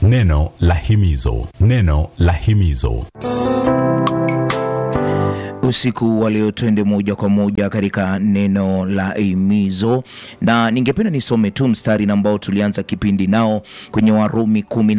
Neno la himizo, neno la himizo. Usiku wa leo twende moja kwa moja katika neno la himizo, na ningependa nisome tu mstari ambao tulianza kipindi nao kwenye Warumi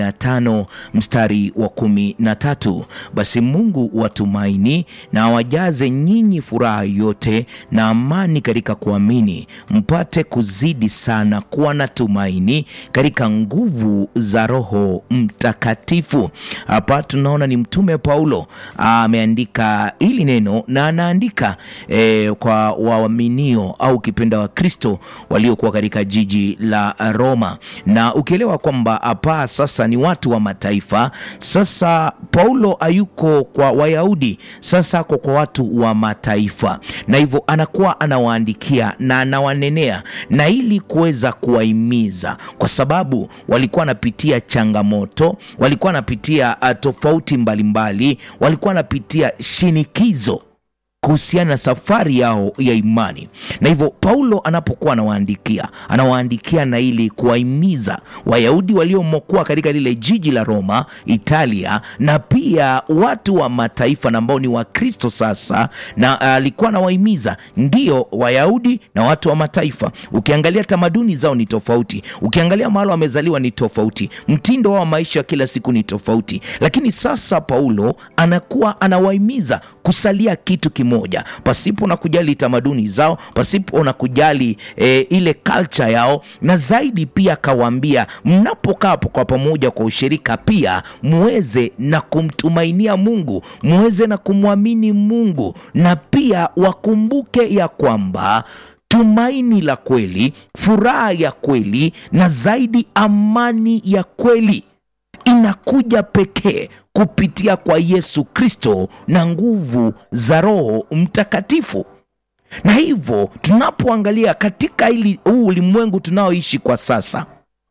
15 mstari wa kumi na tatu basi Mungu watumaini na awajaze nyinyi furaha yote na amani katika kuamini, mpate kuzidi sana kuwa na tumaini katika nguvu za Roho Mtakatifu. Hapa tunaona ni Mtume Paulo ameandika hili neno na anaandika eh, kwa waaminio au kipenda wa Kristo waliokuwa katika jiji la Roma, na ukielewa kwamba hapa sasa ni watu wa mataifa. Sasa Paulo hayuko kwa Wayahudi, sasa ako kwa watu wa mataifa, na hivyo anakuwa anawaandikia na anawanenea, na ili kuweza kuwahimiza, kwa sababu walikuwa wanapitia changamoto, walikuwa wanapitia uh, tofauti mbalimbali mbali, walikuwa wanapitia shinikizo kuhusiana na safari yao ya imani, na hivyo Paulo anapokuwa anawaandikia anawaandikia na ili kuwahimiza Wayahudi waliomokuwa katika lile jiji la Roma, Italia, na pia watu wa mataifa na ambao ni Wakristo sasa, na alikuwa uh, anawahimiza ndio Wayahudi na watu wa mataifa. Ukiangalia tamaduni zao ni tofauti, ukiangalia mahali wamezaliwa ni tofauti, mtindo wao wa maisha kila siku ni tofauti, lakini sasa Paulo anakuwa anawahimiza kusalia kitu kimoja moja pasipo na kujali tamaduni zao, pasipo na kujali e, ile culture yao, na zaidi pia akawaambia mnapokaa kwa pamoja kwa ushirika, pia muweze na kumtumainia Mungu, muweze na kumwamini Mungu, na pia wakumbuke ya kwamba tumaini la kweli, furaha ya kweli, na zaidi amani ya kweli inakuja pekee kupitia kwa Yesu Kristo na nguvu za Roho Mtakatifu. Na hivyo tunapoangalia katika hili huu ulimwengu tunaoishi kwa sasa,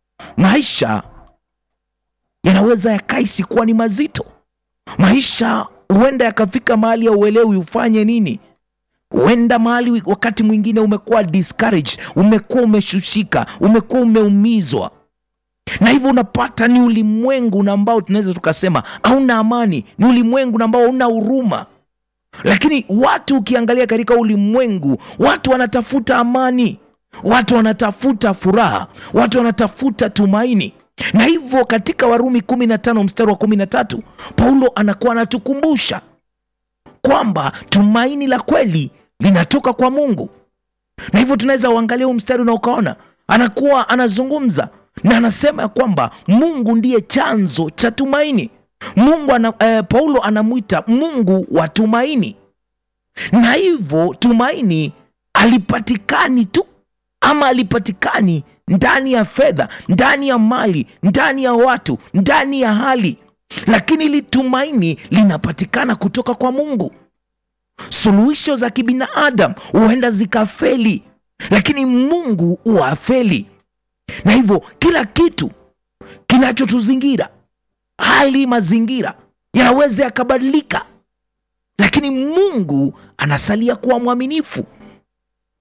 maisha yanaweza yakaisi kuwa ni mazito. Maisha huenda yakafika mahali ya uelewi ufanye nini huenda mahali wakati mwingine umekuwa discouraged, umekuwa umeshushika, umekuwa umeumizwa na hivyo unapata ni ulimwengu ambao tunaweza tukasema hauna amani, ni ulimwengu ambao hauna huruma. Lakini watu ukiangalia katika ulimwengu, watu wanatafuta amani, watu wanatafuta furaha, watu wanatafuta tumaini. Na hivyo katika Warumi 15 mstari wa 13 Paulo anakuwa anatukumbusha kwamba tumaini la kweli linatoka kwa Mungu, na hivyo tunaweza uangalia huu mstari na ukaona anakuwa anazungumza na anasema ya kwamba Mungu ndiye chanzo cha tumaini. Mungu ana, eh, Paulo anamwita Mungu wa tumaini, na hivyo tumaini alipatikani tu ama alipatikani ndani ya fedha, ndani ya mali, ndani ya watu, ndani ya hali, lakini ili tumaini linapatikana kutoka kwa Mungu. Suluhisho za kibinadamu huenda zikafeli, lakini Mungu huwafeli na hivyo kila kitu kinachotuzingira, hali mazingira yanaweza yakabadilika, lakini Mungu anasalia kuwa mwaminifu.